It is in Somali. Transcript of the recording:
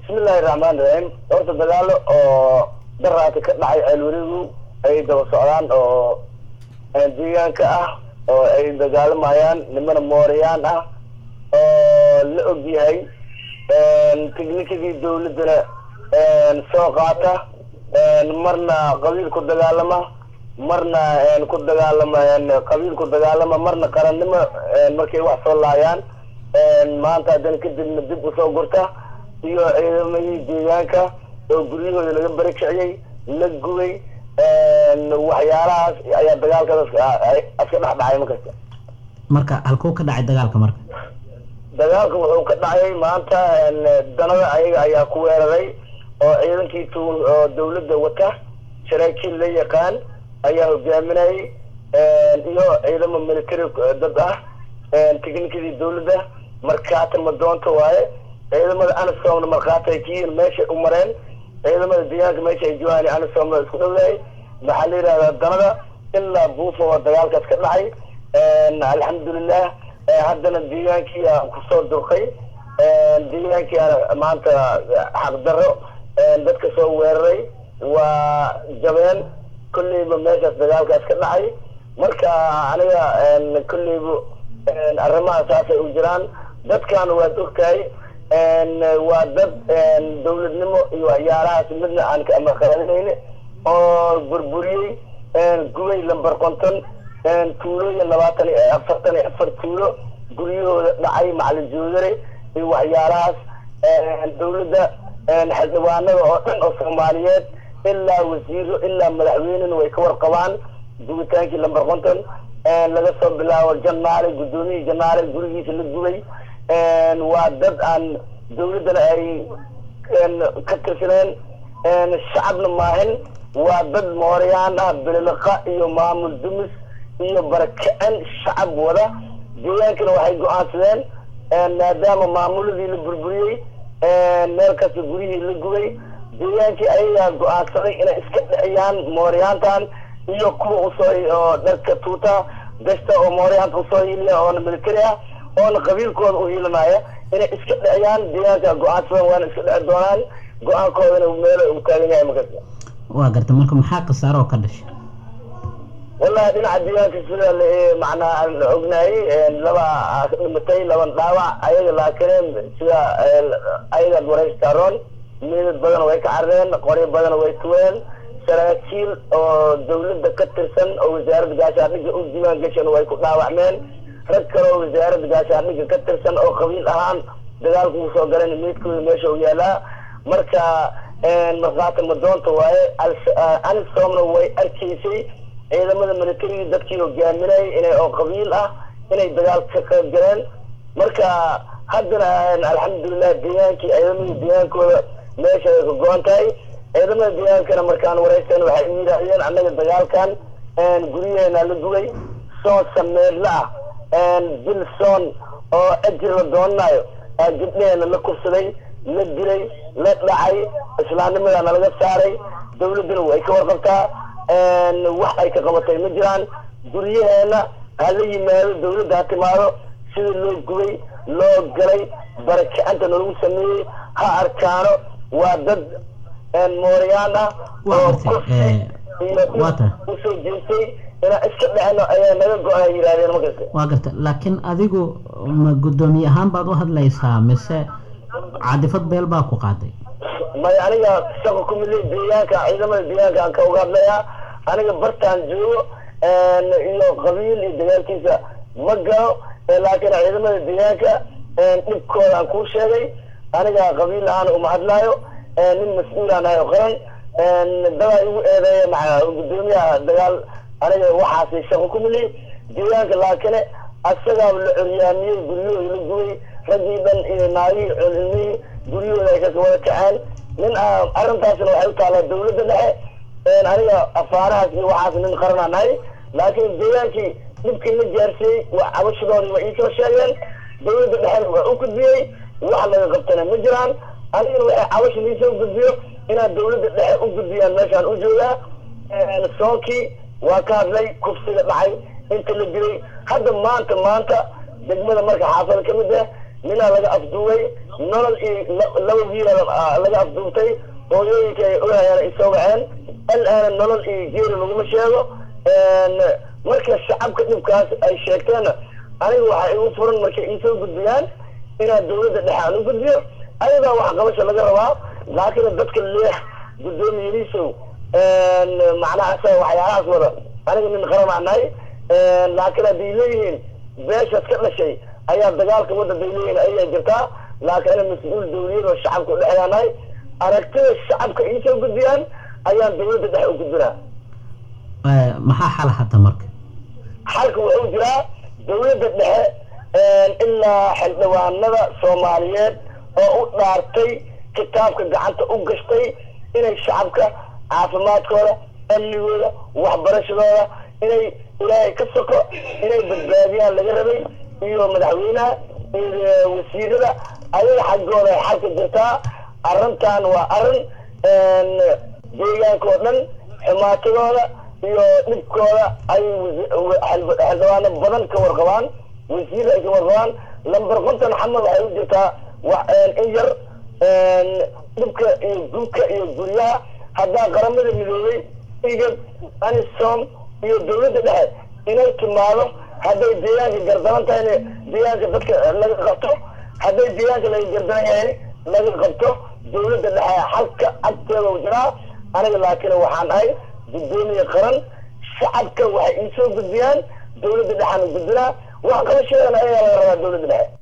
bismillahi raxmaan raxiim horta dagaalo oo daraata ka dhacay ceelwerigu ay daba socdaan oo deegaanka ah oo ay dagaalamayaan nimana mooriyaan ah oo la og yahay tiknikadii dawladdana soo qaata marna qabiil ku dagaalama marna ku dagaalama qabiil ku dagaalama marna qarannimo markay wax soo laayaan maanta haddana kadibna dib usoo gurta iyo ciidamadii deegaanka oo guryahooda laga bari kiciyey la gubay waxyaalahaas ayaa dagaalkaas aska dhex dhacay markasta marka halkuu ka dhacay dagaalka marka dagaalka wuxuu ka dhacay maanta danada ayaga ayaa ku weeraray oo ciidankii tu oo dawladda wata saraakiil la yaqaan ayaa hogaaminayay iyo ciidamo military dad ah tiknikadii dawladda markaata madoonta waaye ciidamada anisomna markhaati ay kiyiin meeshay u mareen ciidamada deegaanka meesha ay joogaan anisomna isku dhowyahay maxaa la yidhahdaa danada ilaa buufa oo dagaalkaas ka dhacay alxamdulilah haddana deegaankii aan kusoo durqay deegaankii aan maanta xaqdarro dadka soo weeraray waa jabeen kolleyba meeshaas dagaalkaas ka dhacay marka aniga kolleyba arrimaha saasay u jiraan dadkan waad ogtahay waa dad dawladnimo iyo waxyaalahaas midna aan kamaqaadinayn oo burburiyey gubay lamber konton tuulooyin labaatan iyo afartan iyo afar tuulo guryahooda dhacay macalin joodare iyo waxyaalahaas dawladda xildhibaanada oo dhan oo soomaaliyeed ilaa wasiiro ilaa madaxweynena way ka warqabaan gubitaankii lamber konton laga soo bilaabo janaale guddoomiyii janaale gurigiisa la gubay waa dad aan dawladdana ay ka tirsaneen shacabna maahin waa dad mooriyaan ah bililiqa iyo maamul dumis iyo barakicin shacab wada deegaankana waxay go-aansadeen maadaama maamuladii la burburiyey meel kasta guryihii la gubay deegaankii ayagaa go-aansaday inay iska dhiciyaan mooriyaantan iyo kuwa usoo oo dharka tuuta gashta oo mooriyaanta usoo hiliya oona military ah oona qabiilkooda u hiilanaya inay iska dhiciyaan deegaanka go-aansadan waana iska dhici doonaan go-aankoodana meelo uu taagan yahay markasta waa garta marka maxaa khasaaro oo ka dhashay wallahi dhinaca deegaanka sida macnaa aan ognaayay laba dhimatay laban dhaawac ayaga laakiin sida ayagaad waraystaroon meedad badan way ka carreen qoryo badan way tuween saraakiil oo dawladda ka tirsan oo wasaaradda gaashaandhigga u diiwaan gashan way ku dhaawacmeen rag kale oo wasaaradda gaashaandhigga ka tirsan oo qabiil ahaan dagaalka uu soo galan meydkooda meesha u yaalaa marka markhaati madoonta waaye anisomna way arkaysay ciidamada militariga dadkii hogaaminayay inay oo qabiil ah inay dagaalka ka qayb galeen marka haddana alxamdulilah deegaankii ciidamadii deegaankooda meesha ay ka go-an tahay ciidamada deegaankana markaan waraysan waxay u yidhaahdeen annaga dagaalkan guryaheena la gubay soon sameedla ah bil soon oo ajir la doonanayo gabdheheena la kufsaday la dilay la dhacay islaamnimadana laga saaray dawladduna way ka warqabtaa wax ay ka qabatay ma jiraan guryaheena ha la yimaado dawladda ha timaado sida loo gubay loo galay barakicanta nalagu sameeyey ha arkaano waa dad mooriyaan ah oo kursi iyo usoo jeestay inaan iska dhecno ayaa naga go-a yidhahdeen markasta waa garta laakiin adigu ma guddoomiye ahaan baad u hadlaysaa mise cadifad beel baa ku qaaday may aniga shaqo kumidley deegaanka ciidamada deegaanka aan ka uga hadlayaa aniga bartaan joogo iyo qabiil iyo dagaalkiisa ma galo laakiin ciidamada deegaanka dhibkooda aan kuu sheegay aniga qabiil ahaan uma hadlaayo nin mas-uulaan ahay oo qaran dabaa igu eedeeya maa guddoomiyaha dagaal aniga waxaasi shaqo kumidley deegaanka laakiin asagaa la coryaamiyey guryahooda la gubay raggii dhan iyo naagihii culmihii guryahooda ay ka wada kaceen nin arrintaasna waxay u taalaa dawladda dhexe aniga afaarahaas iyo waxaas nin qaranaa nahay laakiin deegaankii dhibkii la gaarsiiyey waa cabashadoodii waa iisoo sheegeen dawladda dhexena waa u gudbiyey wax laga qabtana ma jiraan anigana waxay cabasha liisoo gudbiyo inaad dawladda dhexe u gudbiyaan meeshaan u joogaa soonkii waa ka hadlay kufsiga dhacay inta la dilay hadda maanta maanta degmada marka xaafada ka mid ah ninaa laga afduway nolol iyo laba wiila laga afduubtay hooyooyinka ay ogayaan isoo waceen alaana nolol iyo geeri laguma sheego marka shacabka dhibkaas ay sheegteenna aniga waxaa igu furan markay iisoo gudbiyaan inaad dawladda dhexe aan u gudbiyo ayadaa waxqabasha laga rabaa laakiin dadka leex guddoomiyadiisow macnahaas waxyaalahaas wada aniga nin qaranaa nahay laakiin hadday leeyihiin beeshaas ka dhashay ayaa dagaalka wadda bay leeyihiin ayaa jirtaa laakiin ana mas-uul dawliyad oo shacabka udhexeeyaa nahay aragtida shacabka iisoo gudbiyaan ayaan dawladda dhexe u gudbinaa maxaa xal hadda marka xalka wuxuu jiraa dawladda dhexe ilaa xildhibaanada soomaaliyeed oo u dhaartay kitaabka gacanta u gashtay inay shacabka caafimaadkooda amnigooda waxbarashadooda inay ilaahay ka soko inay badbaadiyaan laga rabay iyo madaxweynaha iyo wasiirada ayaga xaggooda ay xalka jirtaa arrintan waa arrin deegaanka oo dhan xumaatadooda iyo dhibkooda ay xildhibaano badan ka warqabaan wasiir ay ka warqabaan lamber konton xamad waxay u jirtaa in yar dhibka iyo gubka iyo guryaha haddaa qaramada midoobay igad anisom iyo dawladda dhexe inay timaado hadday deegaanka gardaran tahayna deegaanka dadka laga qabto hadday deegaanka laga gardaran yahay laga qabto dawladda dhexe xalka agteeda u jiraa aniga laakiin waxaan ahay guddoomiye qaran shacabka waxay iisoo gudbiyaan dawladda dhexaan u gudbinaa wax qabashadeena ayaa laga rabaa dawladda dhexe